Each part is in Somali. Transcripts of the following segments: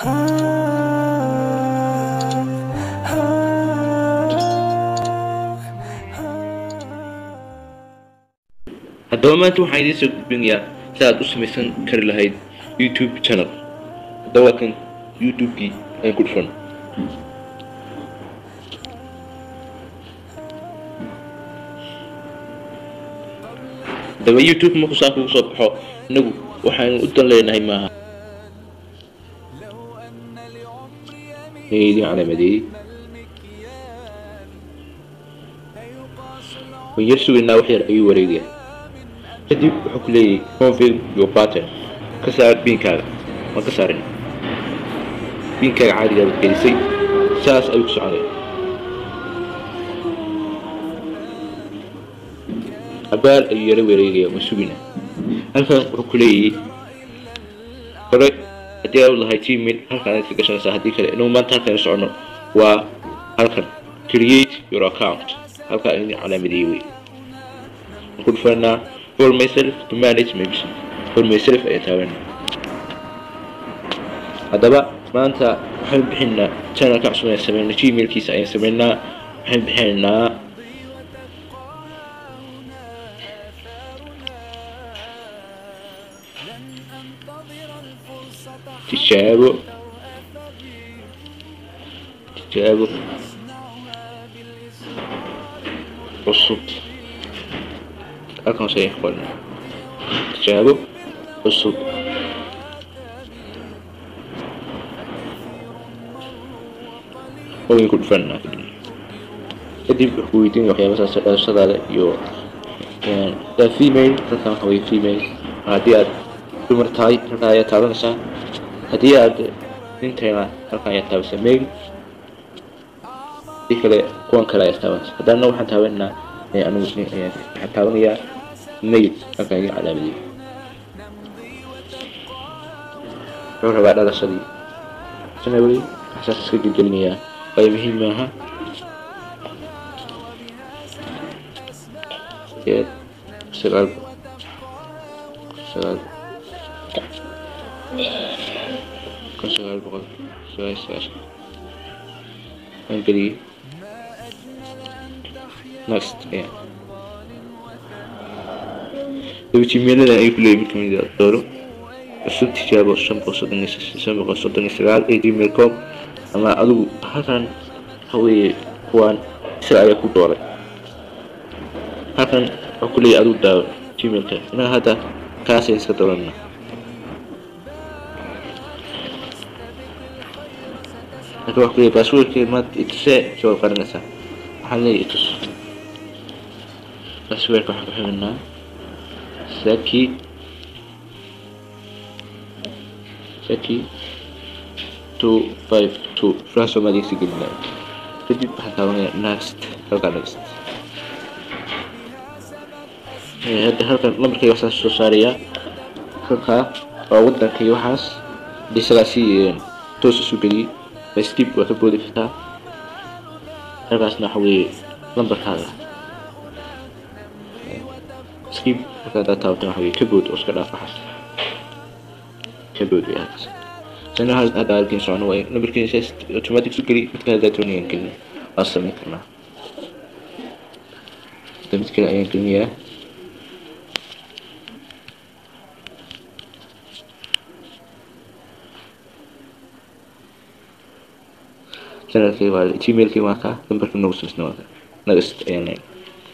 haddaba maanta waxaan idiin soo gudbinayaa si aad u samaysan kari lahayd youtube channel haddaba waa kan youtube-kii aan ku dhufan haddaba youtube markuu saa kugu soo baxo inagu waxaanu u dan leenahay maaha idin calaamadeeyey waan yar sugaynaa wax yar ayuu wareegaya kadib wuxuu ku leeyahay confirm your pattern ka saar biinkaaga waan ka saarin biinkaaga caadigaa baad gelisay saas ayuu ku soconaya abaal ayuu yaro wareegaya waan sugina halkan wuxuu ku leeyahay hore haddii aad lahay gmail halkan aad ka gashanaysaa haddii kale inuu maanta halkan socono waa halkan create your account halkaa idin calaamadeeyey wey ku dhufanaa for myself to manage my business for myself ayaan taabanaa haddaba maanta waxaan bixinaa channelka cusub ayaan sameynaa gmailkiisa ayaan sameynaa waxaan bixinaynaa tijaabo tijaabo cusub halkan hoose ayaan qornaa tijaabo cusub ogan ku dhufanaa kadib wuxuu weydiin waxyaaba saas dhalashadaada iyo daa female halkan waxa weye female haddii aad dumar tahay halkan ayaa taabanaysaa haddii aad nin tahayna halkan ayaa taabanaysaa male hadii kale kuwan kale ayaa taabanaysaa haddana waxaan taabanaa anigu waxaan taabanayaa mail halkan idin calaamadiyey wuxuu rabaa dhalashadii january waxsaas iska gelgelinayaa waayo muhiim maaha sideed sagaal sagaal kun sagaal boqol sagaal sagaashan waan geliyey next yeah daba gmailada ay ku leeyihin mid kamid ah dooro cusub tijaabo shan boqol soddon shan boqol soddon iyo sagaal ee gmail com ama adigu halkan waxa weeye kuwaan isaga ayaa ku dooray halkan wuxuu ku leeyahay adigu daawo gmailka inaga hadda kaasay iska doorana halkan waxa ku leeyahay passwordkeed maad itusee jawaab qarinaysaa waxaan leeyahay itus passwordka waxaan ku xirinaa saki saki two five two fran soomaaligiisa gelinaa kadib waxaan taabanaya next halkaa next hadda halkan lambarkayga waxaas soo saarayaa halkaa waa wadanka iyo waxaas hadii sagaasi toos isu geliyey by skip waa ka boodi kartaa halkaasna waxa weeye lambarkaaga skip marka haddaad taabatan waxa weye ka bood oo iska dhaaf waxaas ka bood wey halkaas sana hadda halkiin socono waaye lambarkiisa automatic su geli midka haddaa doonayaan gelin waan samayn karnaa hadda mid kale ayaan gelinayaa channelkii waa gmailkii waa kaa lambarka nagu samaysna waa kaa next ayaan leyn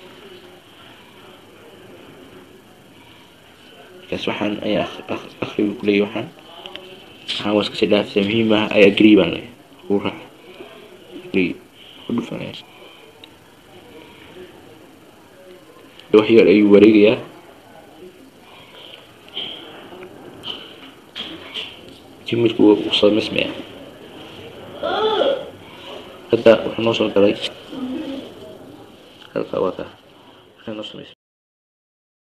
markaas waxaan ayaa akhrigu kuleeyahy waxaan waxaan waa iskasii dhaafisa muhiim ah ayaa agree baan leeyahay uu raac agree ku dhufanaya wax yar ayuu wareegayaa gmailku wuu samaysmaya hadda wuxuu noo soo galay halka waa kaa waxay noo samaysmay